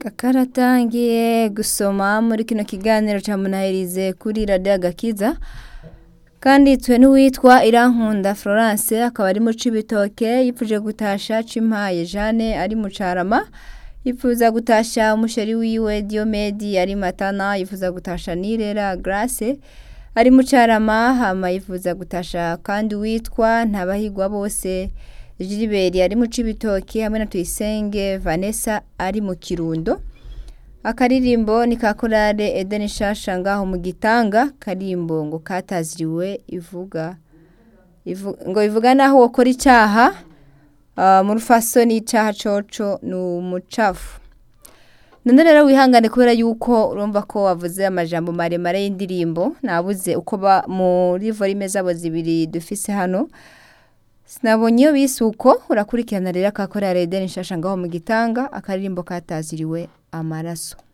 kakaratangiye gusoma muri kino kiganiro ca munahirize kuri radiyo agakiza kanditswe n'uwitwa irankunda florence akaba ari mu cibitoke yipfuje gutasha cimpaye jane ari mu carama yifuza gutasha umusheri wiwe diomedi ari matana yifuza gutasha nirera grace ari mu carama hama yifuza gutasha kandi witwa ntabahigwa bose Gilbert ari mu cibitoki hamwe na Tuyisenge Vanessa ari mu Kirundo akaririmbo ni ka korale Eden Shasha ngaho mu gitanga karimbo ngo kataziriwe ivuga Ivu, ngo ivuga naho wokora icaha uh, mu rufaso n'icaha coco ni umucafu none rero wihangane kubera yuko urumva ko wavuze amajambo maremare y'indirimbo nabuze uko ba muri volume zabo zibiri dufise hano sinabonye iyo bise uko urakurikirana rero akakora redeni nshasha ngaho mu gitanga akaririmbo kataziriwe amaraso